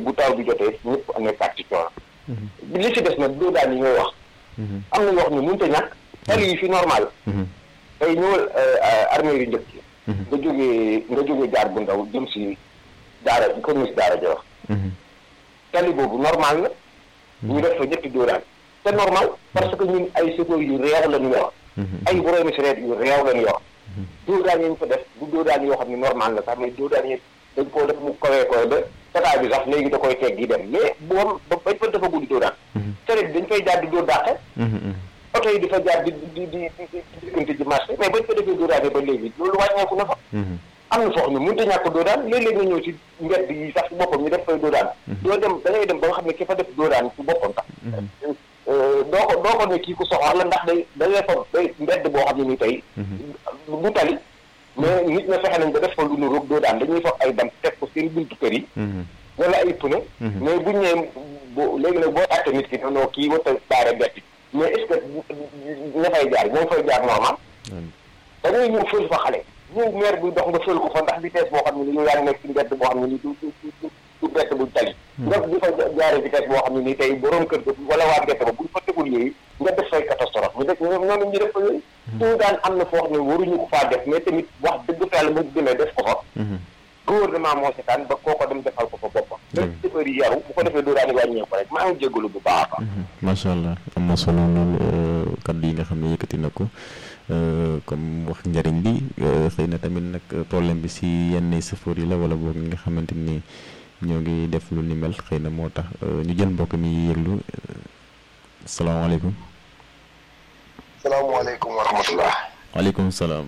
bu taw bi jotee ñëpp amee parti coono li ci des nag doo daan yi ngay wax am na yoo xam ne mënut a ñàkk tali yi fi normal tey ñëwal armée yu njëkk nga jógee nga jógee jaar bu ndaw jëm si daara comme si daara ja wax tali boobu normal la ñu def fa ñetti dóoraan c'est normal parce que ñun ay chauffeurs yu réew lañu yor ay boroomi sareet yu réew lañu yor dóoraan yi ñu fa def bu dóoraan yoo xam ne normal la sax mais dóoraan yi dañ koo def mu kawee koy ba tata bi sax léegi da koy teg di dem mais boobu ba bañ fa dafa guddi dóoraan sareet dañ fay jaar di dóor dàqe oto yi di fa jaar di di di di diggante ji marché mais bañ fa defee dóoraan yi ba léegi loolu wàññeeku na fa am na foo xam ne mënut a ñàkk doodaan léeg-léeg nga ñëw ci mbedd yi sax ci boppam ñu def fay doodaan doo dem da ngay dem ba nga xam ne ki fa def doodaan ci boppam sax doo ko doo ko ne kii ku soxor la ndax day da ngay fa day mbedd boo xam ne ni tey du tali mais nit ña fexe nañ ba def fa lu nu roog doodaan dañuy fa ay dam teg ko seen buntu kër yi wala ay pneu mais buñ ñëwee bo léegi nag boo àtte nit ki noo kii wata baare bett mais est-ce que ña fay jaar ñoo fay jaar normal da ngay ñëw fël fa xale ñëw maire buy dox nga fël ko fa ndax vitesse boo xam ne ni yow yaa ngi nekk ci mbedd boo xam ne ni du du du bett buñ tali nga di fa jaare vitesse boo xam ne nii tey borom kër ga wala waa mbedd ba buñ fa tegul yooyu nga def fay catastrophe ñu def ñoom ñu def fa yooyu suñu daan am na foo xam ne waruñu ko faa def mais tamit wax dëgg fa yàlla mu demee def ko fa gouvernement moo seetaan ba kooko dem defal ko fa boppam lépp chauffeur yi yaru bu ko defee doo daani wàññeeku rek maa ngi jégalu bu baax a baax macha allah am na solo lool kaddu yi nga xam ne yëkkati na ko comme wax njëriñ li xëy na tamit nag problème bi si yenn chauffeur yi la wala boog ñi nga xamante ni ñoo ngi def lu ni mel xëy na moo tax ñu jël mbokk mi yëglu salaamaaleykum. salaamaaleykum wa rahmatulah. waaleykum salaam.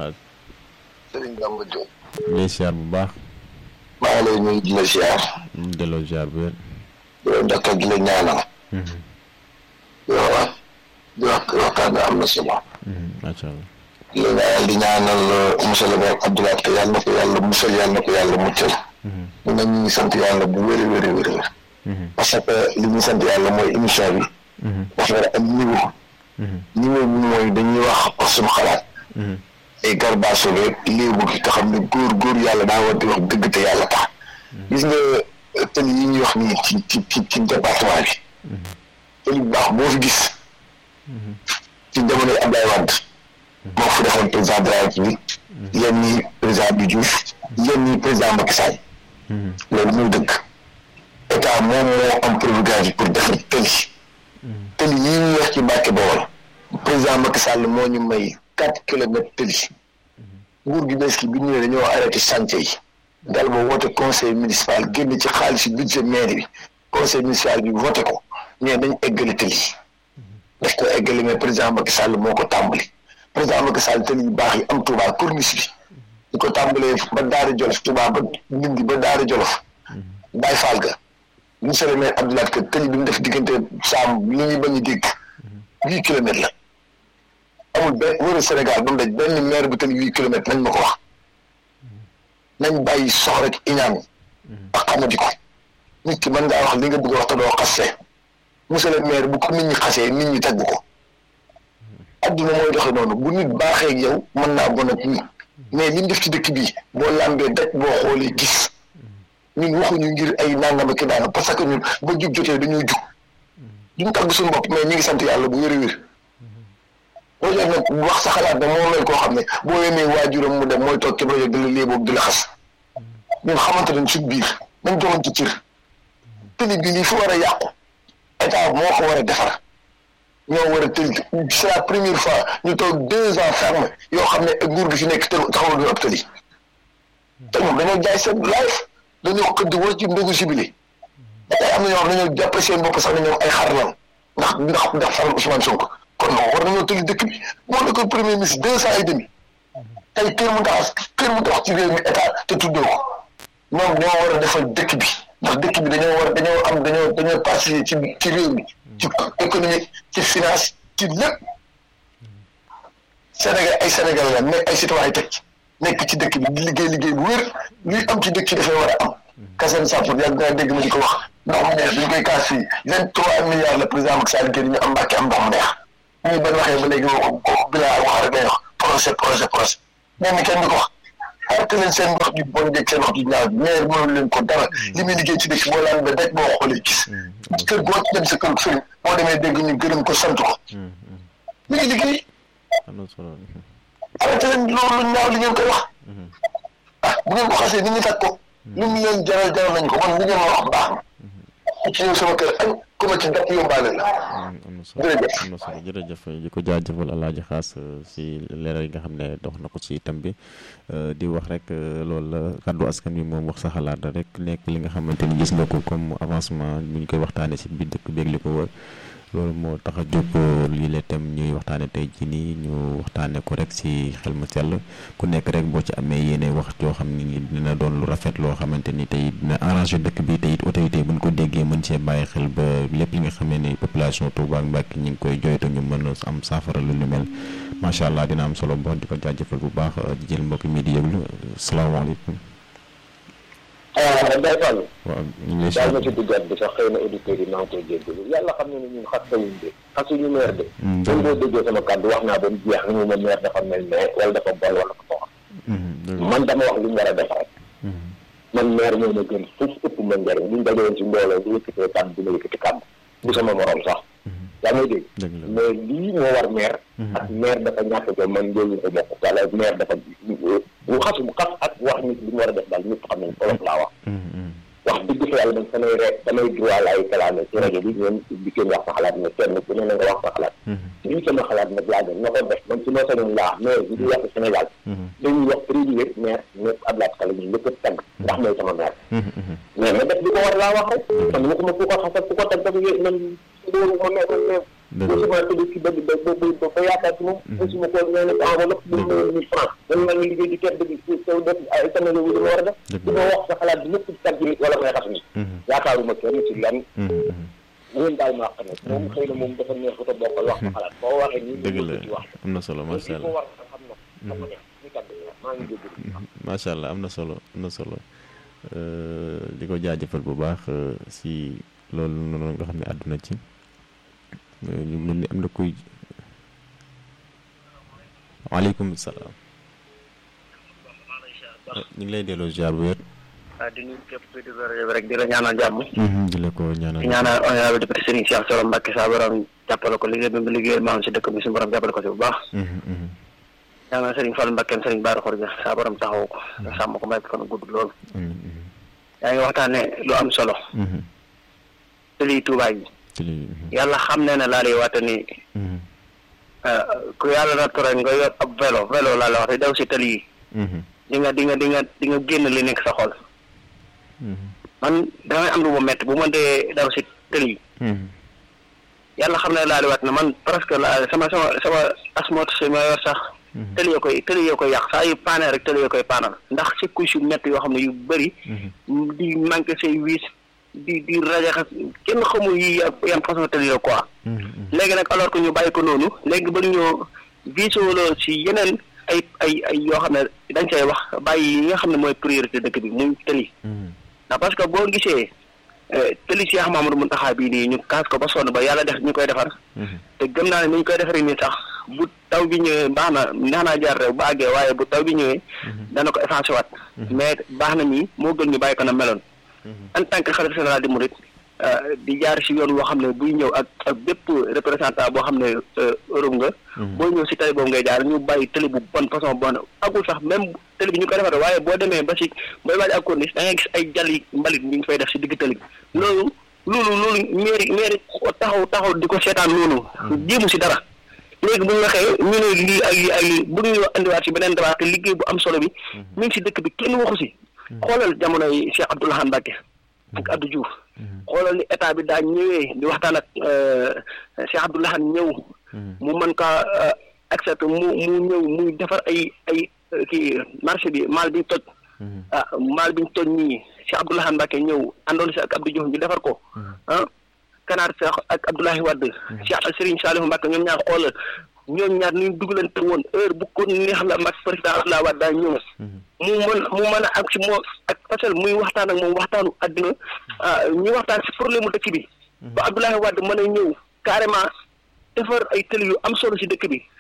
Sëriñ Bamba Diop. ngay siyaar bu baax. maa ngi lay nuyu di la siyaar. ñu delloo siyaar bu wér. di la ndokkal di la ñaanal. di la wax di wax waxtaan bi am na solo. macha allah. di la ñaanal di ñaanal monsieur le maire Abdoulaye Ka yàlla na ko yàlla musal yàlla na ko yàlla muccal. ñu ne ñu ngi sant yàlla bu wér wér wér wér. parce que li ñu sant yàlla mooy émission bi. dafa war a am niveau. niveau bi mooy dañuy wax wax suñu xalaat. ay garbaaso rek léebu gi nga xam ne góor góor yàlla daa war di wax dëgg te yàlla tax. gis nga tëli yi ñuy wax nii ci ci ci ci département bi. tëli bu baax boo fi gis. ci jamonoy Abdoulaye Wade. moo fi defoon président de la République. yéen ñii président bi Diouf. yéen ñii président Macky Sall. loolu muy dëgg. état moom moo am prérogative pour defar tëli. tëli yi ñuy wax ci Mbàkke Bawol. président Macky Sall moo ñu may quatre kilomètres tëli. nguur gi bees gi bi ñëwee dañoo arrêté chantier yi. dal ba woote conseil municipal génn ci xaalis budget maire bi conseil municipal bi voté ko ñee dañ eggale tëli. daf ko eggale mais président Macky Sall moo ko tàmbali. président Macky Sall tëli yu baax yi am Touba corniche bi. ñu ko tàmbalee ba Daara Jolof Touba ba Ndindi ba Daara Jolof. Baye Fall ga. monsieur le maire Abdoulaye Ka tëli bi mu def diggante saam li ñuy bañ a dégg. huit kilomètres la. amul benn wëru Sénégal ba mu daj benn maire bu tëli huit kilomètres nañ ma ko wax. nañ bàyyi sox rek iñaan ak xamadi ko. nit ki mën ngaa wax li nga bëgg a wax te doo xasee. monsieur le maire bu ko nit ñi xasee nit ñi tagg ko. adduna mooy doxe noonu bu nit baaxee ak yow mën naa bon ak nit. mais li ñu def ci dëkk bi boo lambee daj boo xoolee gis ñun waxuñu ngir ay nangam ak daana parce que ñun ba jug jotee dañoo jug duñ tàgg suñu bopp mais ñu ngi sant yàlla bu wér a wér boo jox nag wax sa xalaat ne moo mel koo xam ne boo yemee waajuram mu dem mooy toog ci rajo di la léeboog di la xas ñun xamante nañ suñ biir nañ joxoon ci cër tëli bi lii fu war a yàqu état moo ko war a defar ñoo war a tëli c'est la première fois ñu toog deux ans ferme yoo xam ne nguur gi fi nekk taxawal du ab tëli te ñoom dañoo jaay seen life dañoo xëdd war ci ndogu sibili ba tey am na ñoo xam ne dañoo jàpp seen bopp sax ne ñoom ay xar lan ndax ndax ndax faral Ousmane Sonko kon nag war nañoo tëli dëkk bi moo nekkoon premier ministre deux ans et demi tey kër mu tax kër mu tax ci réew mi état te tuddoo ko ñoom ñoo war a defal dëkk bi ndax dëkk bi dañoo war dañoo am dañoo dañoo participer ci ci réew mi ci économie ci finance ci lépp Sénégal ay Sénégal la mais ay citoyen teg nekk ci dëkk bi di liggéey liggéey bu wér luy am ci dëkk bi dafay war a am Kassane Sapour yàgg naa dégg ma di ko wax ndox mu neex bi ñu koy kaas fii vingt trois milliards la président Macky Sall génn ñu am mbàkke am ndox mu neex ñu ban waxee ba léegi woo ko bilaa wax rek lay wax projet projet projet mais mi kenn du ko wax arrêté leen seen wax ju bon jeeg seen wax ju ñaaw maire mënul leen ko dara li muy liggéey ci dëkk boo laan ba daj boo xoolee gis kër goo ci dem sa kër sëriñ boo demee dégg ñu gërëm ko sant ko mi ngi liggéey am na solo arrêté leen loolu ñaaw li ngeen koy wax ah bu ngeen ko xasee nit ñi tag ko lu mu leen jaral jaral nañ ko man li ngeen ma wax baax na ci ñëw sama kër añ ku ma ci dàpp yóbbaale la am na solo am na solo jërëjëf di ko jaajëfal alaaji xaas si leeral yi nga xam ne dox na ko ci itam bi di wax rek loolu la kàddu askan wi moom wax sa xalaat rek nekk li nga xamante ni gis nga ko comme avancement bu ñu koy waxtaanee si biir dëkk beeg li ko wër loolu moo tax a jóg lii la itam ñuy waxtaane tey jii nii ñu waxtaane ko rek si xel mu sell ku nekk rek boo ci amee yéene wax joo xam ni dina doon lu rafet loo xamante ni tey dina arrangé dëkk bi tey it autorité bu ñu ko déggee mën see bàyyi xel ba lépp li nga xamee ni population Touba ak Mbacké ñi ngi koy joytu ñu mën a am saafara lu lu mel macha allah dina am solo bon di ko jaajëfal bu baax di jël mbokk mi di yëglu salaamaaleykum. Ndeye Fall. waaw ñu ngi lay daal ma ci duggaat bi sax xëy na auditeurs yi maa ngi koy jéggalu yàlla xam ne ne ñun xas tawuñ de xasuñu meer de même boo déggee sama kàddu wax naa ba mu jeex ni mu ma meer dafa mel ne wala dafa bon wala dafa wax man dama wax li mu war a def rek man meer moo ma gën foofu ëpp ma njëriñ buñ dajewoon ci mbooloo bu yëkkatee kàddu dina yëkkati kàddu bu sama morom sax yaa ngi dégg mais lii moo war meer ak meer dafa ñàkk ko man loolu ko bokk wala meer dafa bu xasu bu xas ak wax nit li mu war a def daal ñëpp xam nañ olof laa wax wax dëgg fa yàlla man samay re samay droit laay kalaame ci rajo bi ñoom di kenn wax sa xalaat ne kenn ku ne na nga wax sa xalaat lii sama xalaat nag laa doon na ko def man su ma sañoon laa mais li ñuy wax Sénégal dañuy wax privé maire ñëpp Abdoulaye Kala ñu ñëpp tagg ndax mooy sama maire mais ma def li ko war laa wax rek man waxuma ku ko xasal ku ko tagg dafa man loolu ma mais mais mosuma tëdd ci bëgg ba ba ba ba yaakaar ci moom mosuma ko ñoo ne enveloppe bu ma mille francs man maa ngi liggéey di tedd bi saw def ay sama wu dama war a def di ma wax sa xalaat bi ñëpp ci tagg nit wala may xas nit yaakaaruma kenn ci lenn ngeen daal ma wax nag moom xëy na moom dafa neex ko bokkal wax sa xalaat boo waxee nii dëgg la am na solo macha allah war xam na xam na ñu tagg maa ngi dégg macha allah am na solo am na solo di ko jaajëfal bu baax si loolu noonu nga xam ne àdduna ci ñu mel ni am na kuy waaleykum salaam ñu ngi lay delloo ziar bu wér. waaw di nuyu képp kuy déglu rajo bi rek di la ñaanal jàmm. di la ko ñaanal di ñaanal honorable député Serigne Cheikh Thioro Mbacké saa borom jàppale ko liggéey bi mu liggéeyal maam si dëkk bi suñu borom jàppale ko si bu baax. ñaanal Serigne Fall Mbacké Serigne Bara Khoudia saa borom taxawu ko. sàmm ko may ko fan gudd lool. yaa ngi waxtaane lu am solo. te lii Touba yi. yàlla xam ne ne laa lay waate ni ku yàlla na ture nga yor ab vélo vélo laa la wax te daw si tali yi di nga di nga di nga di nga génn li nekk sa xol man damay am lu ma métti bu ma dee daw si tali yi yàlla xam ne laa lay waat ne man presque la sama sama sama asmoot si ma yor sax tëli yoo koy tëli yoo koy yàq saa yu paane rek tëli yoo koy paanal ndax si couche yu métti yoo xam ne yu bëri di manqué say wiis di di rajaxas kenn xamul yi yan façon tëli la quoi léegi nag alors que ñu bàyyi ko noonu léegi ba ñoo visoloo si yeneen ay ay ay yoo xam ne dañ say wax bàyyi yi nga xam ne mooy priorité dëkk bi muy tëli ndax parce que boo gisee tëli Cheikh Mamadou Mountakha bii nii ñu kaas ko ba sonn ba yàlla def ñu koy defar te gëm naa ne ni ñu koy defaree nii sax bu taw bi ñëwee baax na neex naa jaar rek bu àggee waaye bu taw bi ñëwee dana ko effacé waat mais baax na nii moo gën ñu bàyyi ko na meloon en tant que xalifa général di murit di jaar si yoon woo xam ne buy ñëw ak ak bépp représentant boo xam ne Europe nga boo ñëw si tali boobu ngay jaar ñu bàyyi tali bu bonne façon bonne agul sax même tali bi ñu koy defar waaye boo demee ba si booy waaj ak corniche da ngay gis ay jali mbalit ñu ngi fay def si digg tali bi loolu loolu loolu mairie mairie taxaw taxaw di ko seetaan noonu jéemu si dara léegi bu ñu waxee ñu ne lii ak lii ak lii bu ñu andiwaat si beneen débat te liggéey bu am solo bi mi ngi si dëkk bi kenn waxu si xoolal jamono yi Cheikh Abdou Lahad Mbacké ak Abdou Diouf xoolal ni état bi daa ñëwee di waxtaan ak Cheikh Abdou Lahad ñëw mu mën kaa accepté mu mu ñëw muy defar ay ay kii marché bi maal biñ toj ah maal biñ toj nii Cheikh Abdou Lahad Mbacké ñëw àndoon si ak Abdou Diouf ñu defar ko ah Kanaar Cheikh ak Abdoulaye Wade Cheikh Serigne Saliou Mbacké ñoom ñaar xoolal ñoom ñaar ñu dugalante woon heure bu ko neex la mag président Abdoulaye Wade daa ñëw mu mën mu mën a ak si moo ak fasal muy waxtaan ak moom waxtaanu àddina ñu waxtaan si problème mu dëkk bi ba Abdoulaye Wade mën a ñëw carrément defar ay tëli yu am solo si dëkk bi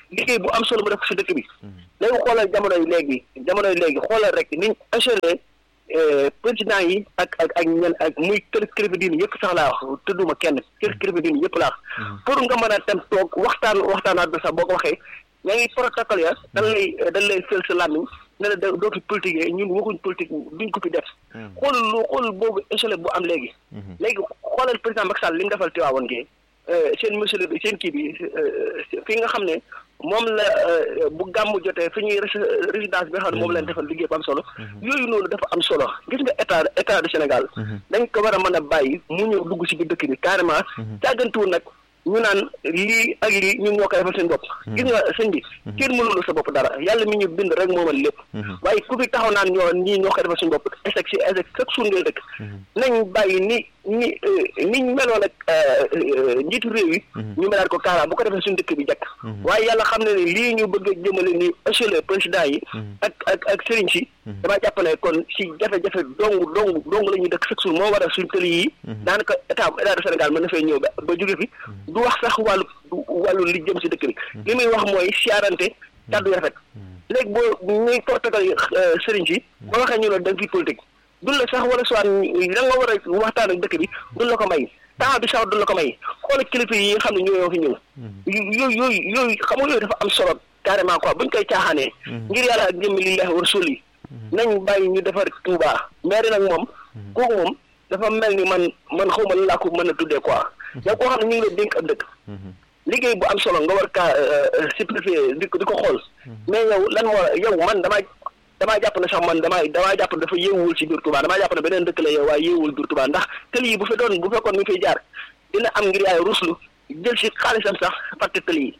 liggéey bu am solo mu def si dëkk bi léegi xoolal jamono yi léegi jamono yi léegi xoolal rek niñ assuré président yi ak ak ak ñen ak muy kër kilifa diine yëpp sax laa wax tudduma kenn kër kilifa diine yëpp laa wax pour nga mën a dem toog waxtaan waxtaanaat bi sax boo ko waxee ñaa ngi protocole ya dañ lay dañ lay fël sa làmmiñ ne la dootu politique ñun waxuñ politique duñ ko fi def xoolal lu xoolal boobu échelle bu am léegi léegi xoolal président Macky Sall li mu defal Tiwaawoon gi seen monsieur bi seen kii bi fi nga xam ne moom la bu gàmm jotee fi ñuy résidence bi nga xam ne moom leen defal liggéey bu am solo yooyu noonu dafa am solo gis nga état état du Sénégal dañ ko war a mën a bàyyi mu ñëw dugg si biir dëkk bi carrément càggantuwul nag ñu naan lii ak lii ñun ñoo koy defal seen bopp gis nga sëñ bi kenn mënulu sa bopp dara yàlla mi ñu bind rek moomal lépp waaye ku fi taxaw naan ñoo ñii ñoo koy defal seen bopp échec si échec chaque jour ngay dëkk nañ bàyyi ni ni niñ meloon ak njiitu réew yi ñu melaat ko kaara bu ko defee suñu dëkk bi jekk waaye yàlla xam ne ne lii ñu bëgg a jëmale ni échelle président yi ak ak ak sëriñ si damaa jàpp ne kon si jafe-jafe dong dong dong la ñuy dëkk chaque jour moo waral suñu tëli yi daanaka état état du Sénégal mën na fay ñëw ba ba jóge fi du wax sax wàllu wàllu li jëm si dëkk bi li muy wax mooy siyaarante kàddu yu rafet léegi boo ñuy portagal sëriñ si boo waxee ñu ne da nga fi politique dun la sax wala soit da nga war a waxtaan ak dëkk bi dun la ko may temps bi sax dun la ko may xoolal kilifa yi nga xam ne ñoo fi ñëw yooyu yooyu yooyu xam nga yooyu dafa am solo carrément quoi buñ koy caaxaanee ngir yàlla ak jëmmi lillahi wa rasul yi nañ bàyyi ñu defar Touba maire nag moom kooku moom dafa mel ni man man xaw ma laa ko mën a tuddee quoi yow koo xam ne ñu ngi la dénk ab dëkk liggéey bu am solo nga war kaa simplifier di ko di ko xool mais yow lan moo yow man damaa damaa jàpp ne sax man damaa damaa jàpp ne dafa yéewul ci biir Touba damaa jàpp ne beneen dëkk la yow waaye yéewul biir Touba ndax tëli yi bu fe doon bu fekkoon mi fiy jaar dina am ngir yaay ruslu jël ci xaalisam sax fàtte tëli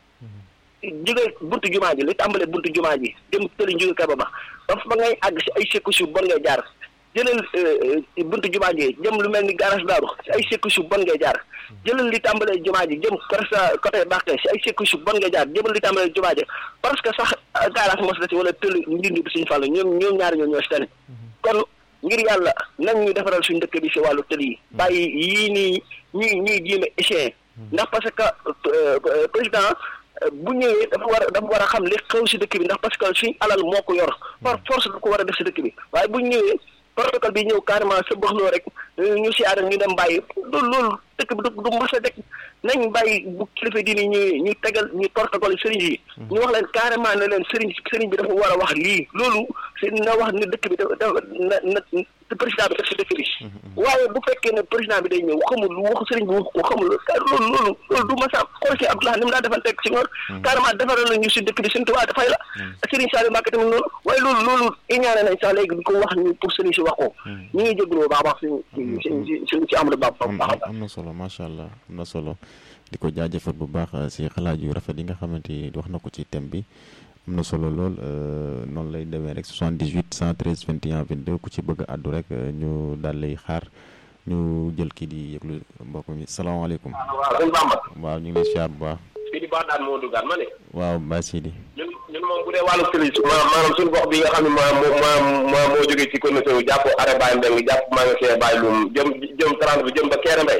yi jóge buntu jumaa ji li tàmbale buntu jumaa ji dem tëli jóge kaba ba ba fa ngay àgg si ay sekku su bon ngay jaar jëlal buntu jumaa ji jëm lu mel ni garage daaru si ay sekku su bon ngay jaar jëlal li tàmbalee jumaa ji jëm presque côté Bakke si ay sekku su bon ngay jaar jëmal li tàmbalee jumaa ji parce que sax garage mos la si wala tëli ndindi bi suñu fàllu ñoom ñoom ñaari ñoo ñoo si tane kon ngir yàlla nañ ñu defaral suñu dëkk bi si wàllu tëli yi bàyyi yii nii ñuy ñuy jéem a échec ndax parce que président bu ñëwee dafa war a dafa war a xam li xew si dëkk bi ndax parce que suñ alal moo ko yor par force da ko war a def si dëkk bi waaye bu ñëwee protocole bi ñëw carrément sa bëxloo rek ñu siyaare ñu dem bàyyi loolu loolu dëkk bi du du mas a dëkk nañ bàyyi bu kilifa diini ñu ñu tegal ñu protocole sëriñ yi ñu wax leen carrément ne leen sëriñ sëriñ bi dafa war a wax lii loolu si na wax ni dëkk bi dafa na na président bi def si dëkk bi waaye bu fekkee ne président bi day ñëw xamul lu wax sëriñ bi wax ko xamul loolu loolu loolu du mas a xool si Abdoulaye ni mu daa defanteeg si ngoor carrément defaral na ñu si dëkk bi suñu tubaab dafay la sëriñ Saliou Mbacké tamit noonu waaye loolu loolu iñaane nañ sax léegi di ko wax ñu pour sëriñ si wax ko ñu ngi jégalu baax baax suñu suñu suñu ci Amadou Ba baax am na solo macha allah am na solo di ko jaajëfal bu baax si xalaat yu rafet yi nga xamante ni wax na ko ci thème bi am na solo lool noonu lay demee rek 78 113 21 22 ku ci bëgg a àddu rek ñu daal lay xaar ñu jël kii di yëglu mbokk mi salaamaaleykum. waaw sëñ Bamba. waaw ñu ngi lay siyaar bu baax. fii di baax daan moo dugaan ma ne. waaw Baye Sidi. ñun ñun moom bu dee wàllu tëli maanaam suñu gox bi nga xam ne maa maa maa moo jógee ci commission bi jàpp arrêt Baye Mbeng jàpp maa nga see Baye Loum jëm jëm 30 bi jëm ba Kéré Mbay.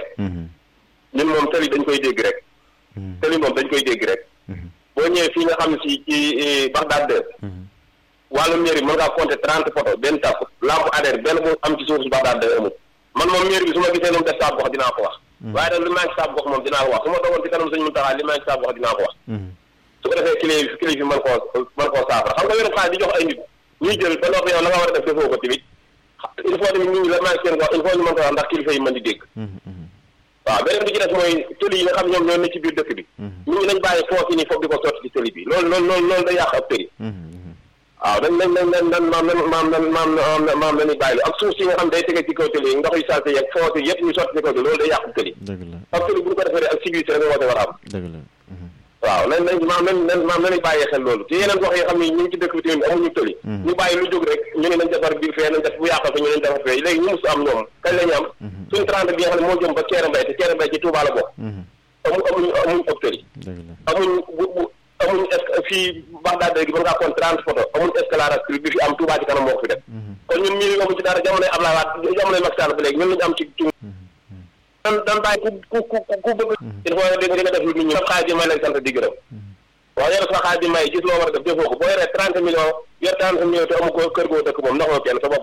ñun moom tëli dañ koy dégg rek. tëli moom dañ koy dégg rek. boo ñëwee fii nga xam ne si ci Bagdad de. wàllu mairie mën ngaa compter trente poto benn tàpp lampe ADER benn bu am ci suuf si Bagdad de amul man moom mairie bi su ma gisee lu mu def saab gox dinaa ko wax. waaye nag li maa ngi saab gox moom dinaa ko wax su ma dogoon ci kanam suñu muntaxaa li maa ngi saab gox dinaa ko wax. su ko defee kilif kilif yi mën koo mën koo saafara xam nga yoonu xaalis di jox ay nit ñuy jël ba noppi yow la nga war a def defoo ko tamit il faut tamit nit ñi la maa ngi seen gox il faut ñu mën ko wax ndax kilifa yi mën di dégg waaw beneen bi ci des mooy tëli yi nga xam ñoom ñoo ne ci biir dëkk bi nit ñi nañ bàyyi foos yi nii foofu di ko sotti ci tëli bi loolu loolu loolu loolu day yàq ab tëli waaw dañ nañ nañ nañ nan maam nan maam nan maam maam nañuy bàyyi ak suuf si nga xam day tege ci kaw tëli yi ndox yu salte yeeg foos yi yëpp ñu sotti ci kaw tëli loolu day yàq tëli dëgg la ab tëli bu ñu ko defee ak sécurité rek woote war a am dëgg la waaw nañ nañ maam nañ nañ maam nañuy bàyyi xel loolu ci yeneen gox yi xam ne ñu ngi ci dëkk bi tamit amuñu tëli ñu bàyyi lu jóg rek ñu ne nañ defar biir fee nañ def bu yàqal fa ñu nañ defar fee léegi ñu mus am ñoom kañ la ñu am suñu trente bi nga xam ne moo jëm ba Kéré Mbay te Kéré Mbay ci Touba la bokk amu amuñ amuñ ëpp tëli dëgg la amuñ bu bu amuñ est fii Bagdad léegi mën ngaa kon trente photo amuñ escalade bi fi am Touba ci kanam moo ko fi def kon ñun ñii amuñ ci dara jamonoy Ablaye Wade jamonoy Macky Sall ba léegi ñun lañu am ci dan dan bàyyi ku ku ku ku bëgg il faut di nga def lu nit ñi sa xaalis yi may lay sant di gërëm waaw yor sa xaalis di may gis loo war a def defoo ko boo yoree trente millions yor trente millions te amu ko kër goo dëkk moom ndax kenn sa bopp